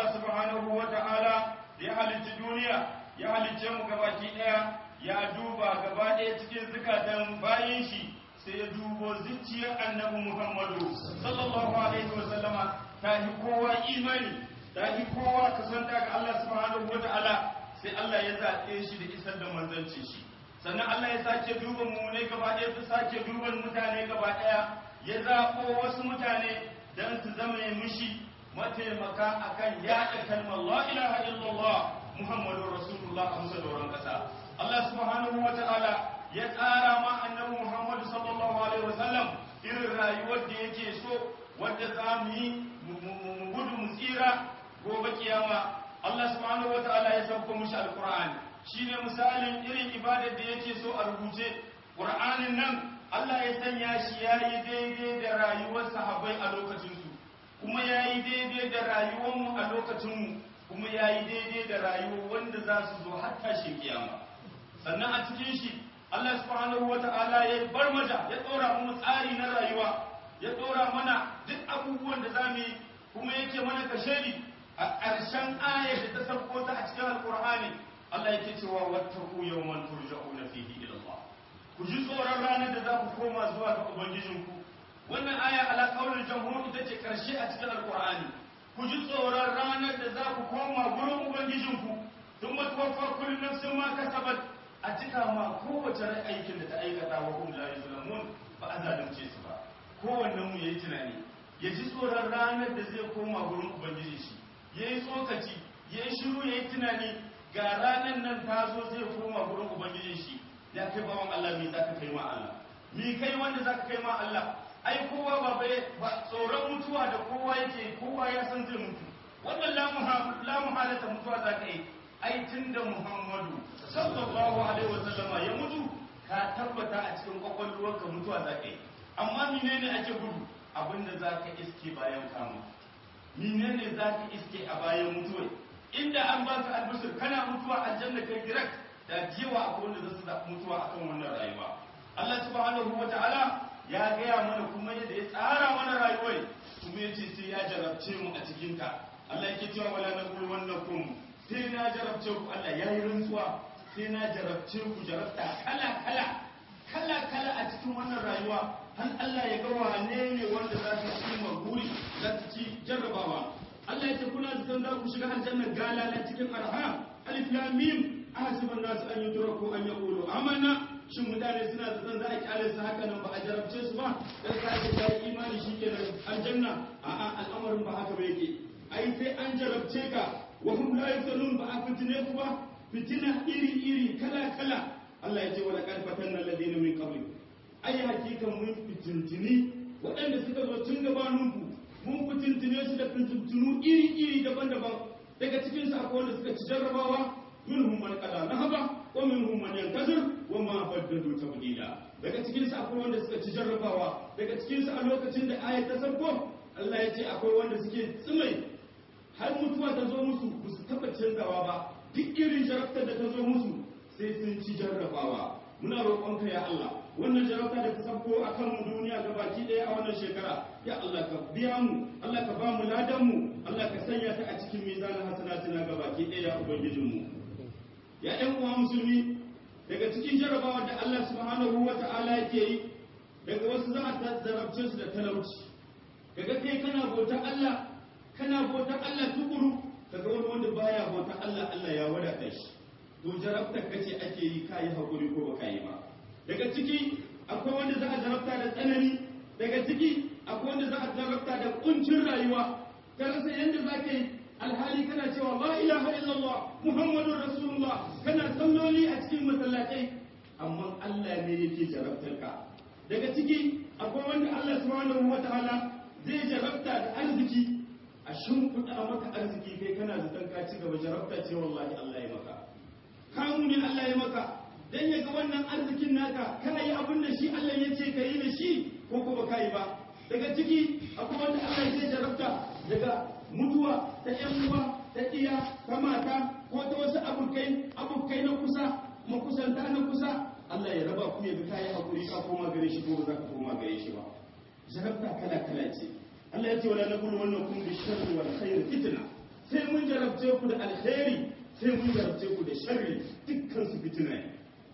Allah subhanahu wa ta'ala ya halicci duniya ya halicce mu gabaki daya ya duba gaba daya cikin zukatan bayin shi sai ya dubo zuciyar annabi Muhammadu sallallahu alaihi wa sallama ta yi kowa imani ta yi kowa kasanta ga Allah subhanahu wa ta'ala sai Allah ya zaɓe shi da isar da manzanci shi sannan Allah ya sake duba mu ne gaba ɗaya ta sake duban mutane gaba ɗaya ya zaɓo wasu mutane don su zama mishi mataimaka akan yaɗa kalmar la ilaha illallah muhammadu rasulullah a musa doron ƙasa Allah subhanahu wa ta'ala ya tsara ma annabi muhammadu sallallahu alaihi wasallam irin rayuwar da yake so wadda za mu yi mu gudu mu tsira gobe kiyama Allah subhanahu wa ta'ala ya sauko mishi alqur'ani shine misalin irin ibadar da yake so a rubuce qur'anin nan Allah ya sanya shi yayi daidai da rayuwar sahabbai a lokacin su kuma yayi daidai da rayuwar mu a lokacin mu kuma yayi daidai da rayuwar wanda za su zo har tashin kiyama sannan a cikin shi Allah subhanahu wata'ala ya bar maja ya dora mu tsari na rayuwa ya dora mana duk abubuwan da zamu yi kuma yake mana kashedi a ƙarshen ayar da ta sauko ta a cikin alqur'ani Allah yake cewa wattaku yawman turja'una fihi ila Allah ku ji tsoron ranar da za ku koma zuwa ga ubangijinku wannan aya ala qaulul jamhur ita ce karshe a cikin alqur'ani ku ji tsoron ranar da za ku koma gurin ubangijinku thumma tuwaffa kullu nafsin ma kasabat a cika ma kowace rai aikin da ta aikata wa hum la yuzlamun ba a zalunce su ba kowannen mu yayi tunani ya ji tsoron ranar da zai koma gurin ubangiji shi yayi tsokaci yayi shiru yayi tunani ga ranar nan ta zo zai koma gurin ubangijin shi ya kai bawan Allah me zaka kai ma Allah mi kai wanda zaka kai ma Allah ai kowa ba bai ba tsoron mutuwa da kowa yake kowa ya san zai mutu wannan la muhalata mutuwa zaka yi ai tunda Muhammadu sallallahu alaihi wasallama ya mutu ka tabbata a cikin kwakwalwarka mutuwa zaka yi amma menene ake gudu abinda zaka iske bayan kamu menene zaka iske a bayan mutuwa inda an baka albishir kana mutuwa aljanna kai direct da jiwa akwai wanda zasu zaɓi mutuwa akan wannan rayuwa Allah subhanahu wa ta'ala ya gaya mana kuma yadda ya tsara mana rayuwar kuma ya ce sai ya jarabce mu a cikin ta Allah yake cewa wala naqul wannakum sai na jarabce ku Allah ya yi rantsuwa sai na jarabce ku jarabta kala kala kala kala a cikin wannan rayuwa har Allah ya ga wane ne wanda za su ci maguri za su ci jarrabawa Allah ya ce kuna zaton za ku shiga aljanna galala cikin arha alif lam mim ahasiban nasu an yudraku an yaqulu amanna shin mutane suna zaton za a kyale su haka nan ba a jarabce su ba dan ka ce ka imani shikenan aljanna a'a al'amarin ba haka ba yake ai sai an jarabce ka wa hum la yaftanun ba a fitine ku ba fitina iri iri kala kala Allah ya ce wa laqad fatanna alladhina min qablikum ai hakikan mun fitintini waɗanda suka zo tun gabaninku mun fitintine su da fitintunu iri-iri daban-daban daga cikinsu akwai wanda suka ci jarrabawa minhum man qada nahaba wa minhum man yantazir wa ma baddalu tabdila daga cikinsu akwai wanda suka ci jarrabawa daga cikinsu a lokacin da ayat ta sabko Allah ya ce akwai wanda suke tsimai har mutuwa ta zo musu ba su taɓa canzawa ba duk irin jarabtar da ta zo musu sai sun ci jarrabawa muna roƙonka ya Allah wannan jarabta da ta sabko a kan mu duniya ga baki ɗaya a wannan shekara ya Allah ka biya mu Allah ka ba mu ladan mu Allah ka sanya ta a cikin mizanin hasanatina ga baki ɗaya ya ubangijin mu ya ɗan uwa musulmi daga cikin jarabawa da Allah subhanahu wa ta'ala yake yi daga wasu za a zarabce su da talauci kaga kai kana bauta Allah kana bauta Allah tukuru kaga wani wanda baya bauta Allah Allah ya wadata shi to jarabtar kace ake yi kai hakuri ko baka yi ba daga ciki akwai wanda za a zarabta da tsanani daga ciki akwai wanda za a zarabta da kuncin rayuwa ka rasa yadda za ka yi alhali kana cewa la ilaha illallah muhammadun rasulullah kana salloli a cikin masallatai amma Allah ne yake jarabtar ka daga ciki akwai wanda Allah subhanahu wataala zai jarabta da arziki a shimfiɗa maka arziki kai kana zaton ka ci gaba jarabta ce wallahi Allah ya maka kamu ne Allah ya maka dan ya ga wannan arzikin naka kana yi abin da shi Allah ya ce ka yi da shi ko ko ba yi ba daga ciki akwai wanda Allah ya jarabta daga mutuwa ta yan uwa ta iya ta mata ko ta wasu abokai abokai na kusa makusanta na kusa Allah ya raba ku ya ga kai hakuri ka koma gare shi ko ba za ka koma gare shi ba jarabta kala kala ce Allah ya ce wala nabulu wannakum bi sharri wal khair fitna sai mun jarabce ku da alheri sai mun jarabce ku da sharri dukkan su fitina ne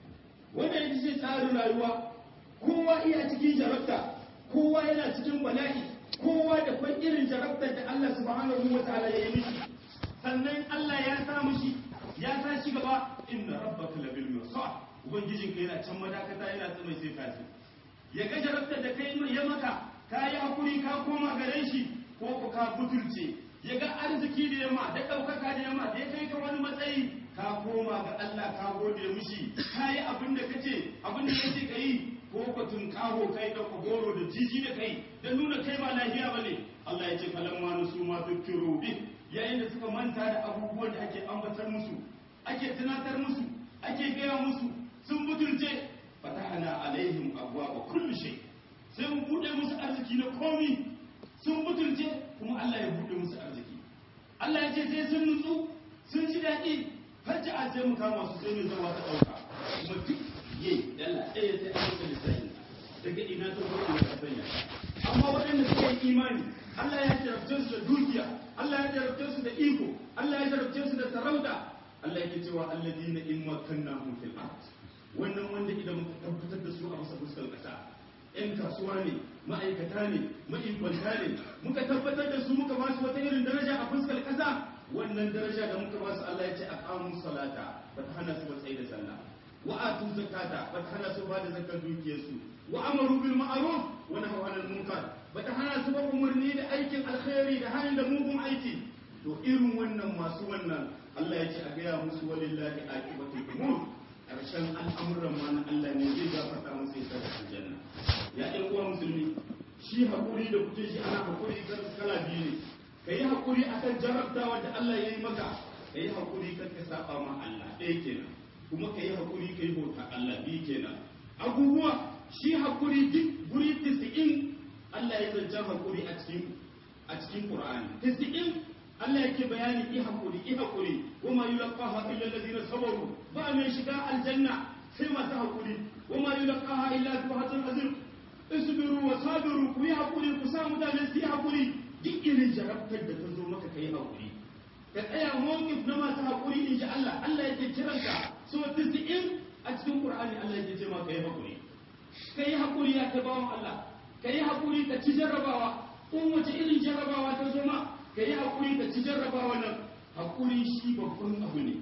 wannan ita ce tsarin rayuwa kowa iya cikin jarabta kowa yana cikin bala'i kowa da kwan irin jarabtar da Allah subhanahu wa ta'ala ya yi mishi sannan Allah ya sa mishi ya sa shi gaba inna rabbaka labil mirsad ubangijin ka yana can madakata yana tsamai sai kasi ya ga jarabtar da kai ya maka ka yi hakuri ka koma gare shi ko ku ka butulce ya ga arziki da yamma da ɗaukaka da yamma da ya kai ka wani matsayi ka koma ga Allah ka gode mishi ka yi abin da kace abin da kace ka yi ko ka tunkaho kai da goro da jiji da kai da nuna kai ba lafiya bane Allah ya ce falamma nusu ma tukiru bi yayin da suka manta da abubuwan da ake ambatar musu ake tunatar musu ake gaya musu sun butulce fatahana alaihim abwaaba kulli shay sai mu bude musu arziki na komi sun butulce kuma Allah ya bude musu arziki Allah ya ce sai sun nutsu sun ji daɗi hajji a sai mu kama su sai mu zama ta ɗauka kuma duk ye dalla ɗaya sai an masa lissafi daga ina ta ko ina ta sanya amma waɗanda suka yi imani Allah ya jarabce su da dukiya Allah ya jarabce su da iko Allah ya jarabce su da sarauta Allah yake cewa alladina in makkannahum fil ard wannan wanda idan muka tabbatar da su a masa fuskar ƙasa ‘yan kasuwa ne ma'aikata ne ma'ikwanta ne muka tabbatar da su muka ba su wata irin daraja a fuskar ƙasa wannan daraja da muka ba su Allah ya ce a kamun salata ba ta hana su ba tsaye da sallah wa atu zakata ba ta hana su ba da zakar dukiyarsu wa amaru bil ma'ruf wa nahaw anil munkar ba ta hana su ba umarni da aikin alkhairi da hanyar da mugun aiki to irin wannan masu wannan Allah ya ce a gaya musu walillahi aqibatul umur karshen al'amuran ma na Allah ne zai gafarta musu ya sa aljanna ya ɗan uwa musulmi shi haƙuri da kuke shi ana haƙuri kala biyu ne ka yi haƙuri akan jarabtawa da Allah ya yi maka ka yi haƙuri kan ka saba ma Allah ɗaya kenan kuma ka yi haƙuri ka yi bauta Allah biyu kenan abubuwa shi haƙuri duk guri tisi'in Allah ya zancen haƙuri a cikin a cikin Qur'ani tisi'in Allah yake bayani i haƙuri i haƙuri wama yulqaha illa alladhina sabaru ba mai shiga aljanna sai masu haƙuri wama yulqaha illa zu hazin azim isbiru wa sabiru ku yi haƙuri ku sa mutane su yi haƙuri duk irin jarabtar da ta zo maka ka yi haƙuri ka tsaya mawqif na masu haƙuri in ji Allah Allah yake kiranka so tisi'in a cikin Qur'ani Allah yake ce ma ka yi haƙuri ka yi haƙuri ya ta bawan Allah ka yi haƙuri ka ci jarrabawa in wace irin jarrabawa ta zo ma ka yi haƙuri ka ci jarrabawa nan haƙuri shi babban abu ne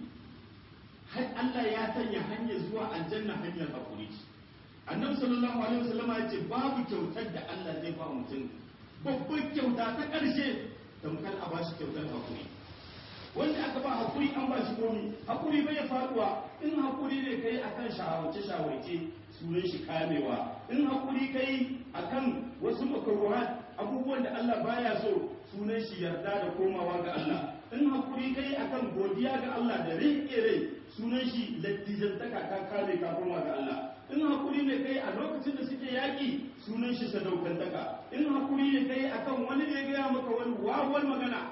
har Allah ya sanya hanyar zuwa aljanna hanyar haƙuri annabi sallallahu alaihi wasallam ya ce babu kyautar da Allah zai ba mutum babban kyauta ta ƙarshe tamkar a bashi kyautar haƙuri wanda aka ba haƙuri an ba shi komi haƙuri bai faduwa in haƙuri ne kai akan shawarce shawarce sunan shi kamewa in haƙuri kai akan wasu makaruhat abubuwan da Allah baya so sunan shi yarda da komawa ga Allah in hakuri kai akan godiya ga Allah da riƙe rai sunan shi lattijantaka ka kare ka koma ga Allah in hakuri ne kai a lokacin da suke yaƙi sunan shi sadaukantaka in hakuri ne kai akan wani ne gaya maka wani wawan magana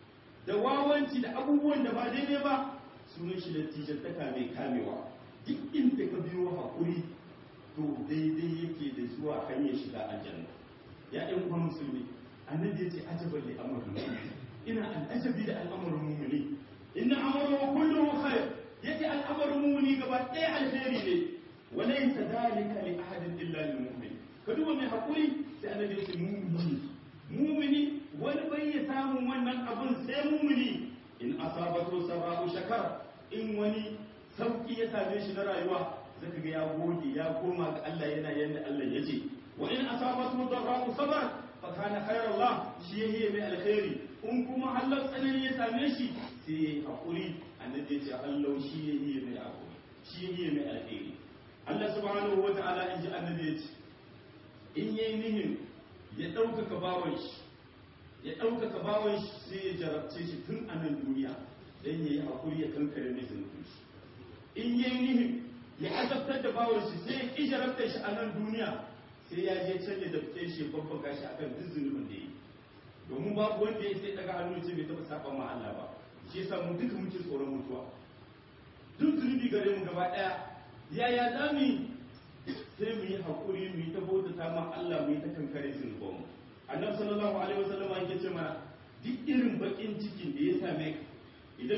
da wawanci da abubuwan da ba daidai ba sunan shi lattijantaka mai kamewa duk inda ka biyo hakuri to daidai yake da zuwa hanyar shiga aljanna ya ɗan uwan musulmi annabi ya ce ajabar li amrul mu'min ina al'ajabi da al'amarin mu'mini inna amru kulluhu khair yace al'amarin mu'mini gaba ɗaya alheri ne wa laysa dhalika li ahadin illa lil mu'min ka duba mai hakuri sai annabi ya ce mu'mini mu'mini wani bai ya samu wannan abun sai mu'mini in asabatu sara'u shakar in wani sauki ya same shi na rayuwa zaka ga ya gode ya koma ga Allah yana yanda Allah ya ce wa in asabatu dharra'u sabar fa kana khairallah shi yayi mai alkhairi in kuma Allah tsanani ya same shi sai yayi hakuri annabi ya ce Allah shi yayi mai hakuri shi yayi mai alkhairi Allah subhanahu wata'ala in ji annabi ya ce in yayi nihin ya ɗaukaka bawan shi ya ɗaukaka bawan shi sai ya jarabce shi tun a nan duniya dan yayi hakuri ya kankare mai zunubin shi in yayi nihin ya azabtar da bawan shi sai ya ki jarabtar shi a nan duniya sai ya je can ya dafke shi babban gashi akan duk zunubin da yi domin babu wanda ya sai daga hannu ce bai taɓa saba ma Allah ba shi yasa mu duka muke tsoron mutuwa duk zunubi gare mu gaba ɗaya yaya za mu sai mu yi haƙuri mu yi ta bautata ma Allah mu yi ta kankare zunuban mu annabi sallallahu alaihi wasallam yake ce mana duk irin bakin cikin da ya same ka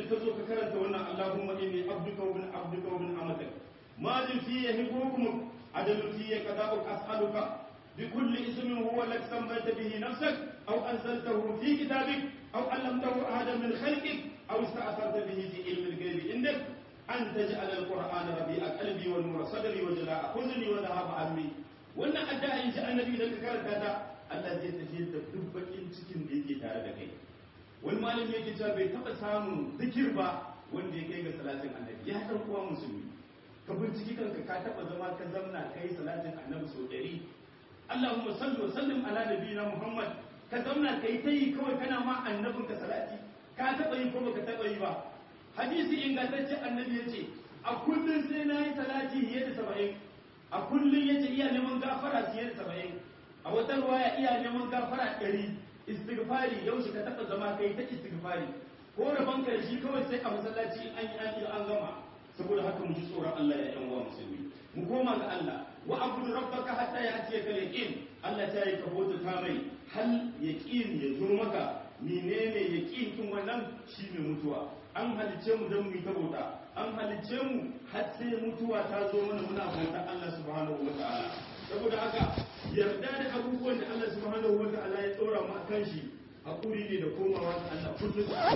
ka karanta wannan Allahumma inni abduka wa ibn abduka wa ibn amatak madin fi hukmuk adalun fi qada'uk as'aluka بكل اسم هو لك سميت به نفسك أو أنزلته في كتابك أو علمته أحدا من خلقك أو استأثرت به في علم الغيب عندك أن تجعل القرآن ربيع قلبي ونور صدري وجلاء حزني وذهاب عمي wannan addu'a in ji annabi da ka karanta ta Allah zai tafi da duk bakin cikin da yake tare da kai wani malami yake cewa bai taba samun zikir ba wanda ya kai ga salatin annabi ya dan uwa musulmi ka binciki kanka ka taba zama ka zamna kai salatin annabi sau ɗari Allahumma salli wa sallim ala nabiyina Muhammad ka zauna kai ta yi kawai kana ma annabin ka salati ka taba yi ko baka taba yi ba hadisi ingantacce annabi yace a kullun sai na yi salati fiye da 70 a kullun yace iya neman gafara fiye da 70 a wata ruwaya iya neman gafara 100 istighfari yau shi ka taba zama kai ta istighfari ko rabon karshe kawai sai a masallaci an yi an gama saboda haka mu ji tsoron Allah ya yan uwa musulmi mu koma ga Allah wa abudu rabbaka hatta ya'tiyaka al-yaqin Allah ta yi kabota ta mai hal yaqin ya zo maka menene yaqin kin wannan shine mutuwa an halice mu don mu yi kabota an halice mu har sai mutuwa ta zo mana muna bauta Allah subhanahu wataala saboda haka yarda da abubuwan da Allah subhanahu wataala ya tsora mu akan shi hakuri ne da komawa ga Allah kullum da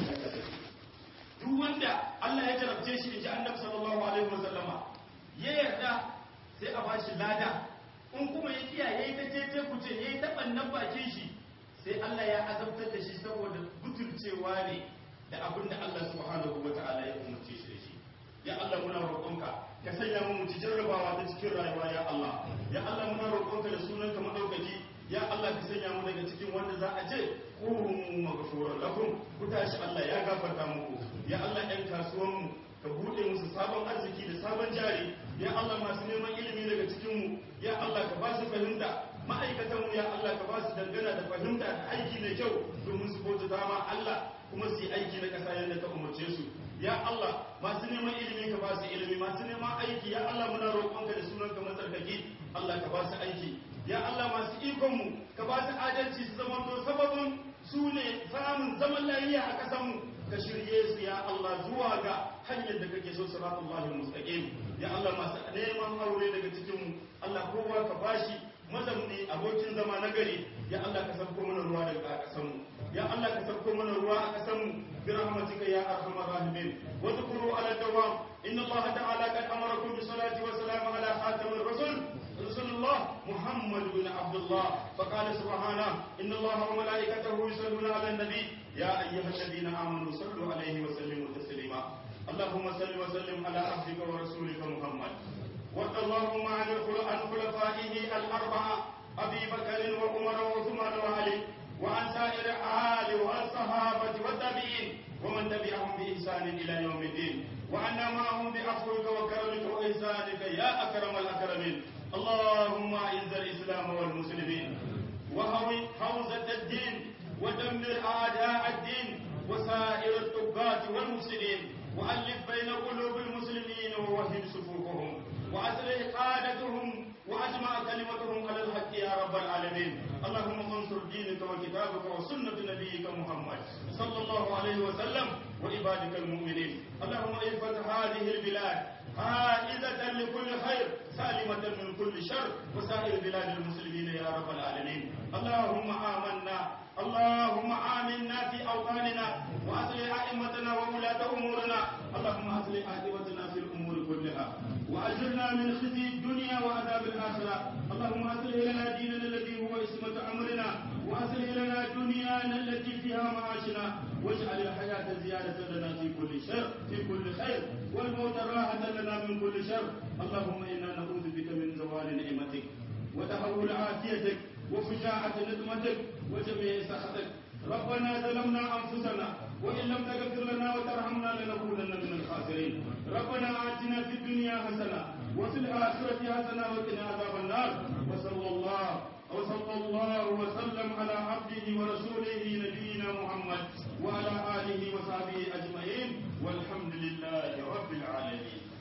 duk wanda Allah ya jarabce shi inji Annabi sallallahu alaihi wasallama ya yarda sai a bashi lada in kuma ya kiyaye ta cece kuce yayi ta bannan bakin shi sai Allah ya azabtar da shi saboda butulcewa ne da abin da Allah subhanahu wataala ya umarce shi da shi ya Allah muna roƙonka ka sanya mu ci jarrabawa ta cikin rayuwa ya Allah ya Allah muna roƙonka da sunanka madaukaki ya Allah ka sanya mu daga cikin wanda za a je kurum maghfuran lakum ku tashi Allah ya gafarta muku ya Allah ɗan kasuwan mu ka buɗe musu sabon arziki da sabon jari ya Allah masu neman ilimi daga cikin mu ya Allah ka ba su fahimta ma'aikatan mu ya Allah ka ba su dangana da fahimta da aiki mai kyau domin su bauta dama Allah kuma su yi aiki na ƙasa yadda ka umarce su ya Allah masu neman ilimi ka ba su ilimi masu neman aiki ya Allah muna roƙonka da sunanka matsarkaki Allah ka ba su aiki ya Allah masu ikonmu ka ba su adalci su zama to sababin su ne samun zaman lafiya a ƙasanmu ka shirye su ya Allah zuwa ga hanyar da kake so siratullahi mustaqim ya Allah masu neman aure daga cikinmu Allah kowa ka bashi mazamni abokin zama na gari ya Allah ka sauko mana ruwa daga ƙasanmu ya Allah ka sauko mana ruwa a ƙasanmu bi rahmatika ya arhamar rahimin wa dhkuru ala dawam inna Allah ta'ala qad amarakum bi salati wa salam ala khatamir rasul رسول الله محمد بن عبد الله فقال سبحانه إن الله وملائكته يصلون على النبي يا أيها الذين آمنوا صلوا عليه وسلموا تسليما اللهم صل وسلم على عبدك ورسولك محمد وارض اللهم عن خلفائه الأربعة أبي بكر وعمر وعثمان وعلي وعن سائر آل والصحابة والتابعين ومن تبعهم بإحسان إلى يوم الدين وعنا معهم بعفوك وكرمك وإحسانك يا أكرم الأكرمين اللهم أعز الإسلام والمسلمين وهوي حوزة الدين ودمر أعداء الدين وسائر الطغاة والمفسدين وألف بين قلوب المسلمين ووحد صفوفهم وأصلح قادتهم وأجمع كلمتهم على الحق يا رب العالمين اللهم انصر دينك وكتابك وسنة نبيك محمد صلى الله عليه وسلم وعبادك المؤمنين اللهم احفظ هذه البلاد عائدة لكل خير سالمة من كل شر وسائر بلاد المسلمين يا رب العالمين اللهم آمنا اللهم آمنا في أوطاننا وأصلح أئمتنا وولاة أمورنا اللهم أصلح عاقبتنا في الأمور كلها وأجرنا من خزي الدنيا وعذاب الآخرة اللهم أصلح لنا ديننا الذي هو اسمة أمرنا وأصلح لنا دنيانا التي فيها معاشنا واجعل الحياة زيادة لنا في كل شر في كل خير والموت راحة لنا من كل شر اللهم إنا نعوذ بك من زوال نعمتك وتحول عافيتك وفجاعة نقمتك وجميع سخطك ربنا ظلمنا أنفسنا وإن لم تغفر لنا وترحمنا لنكونن من الخاسرين ربنا آتنا في الدنيا حسنة وفي الآخرة حسنة وقنا عذاب النار وصلى الله وصلى الله وسلم على عبده ورسوله نبينا محمد وعلى آله وصحبه أجمعين والحمد لله رب العالمين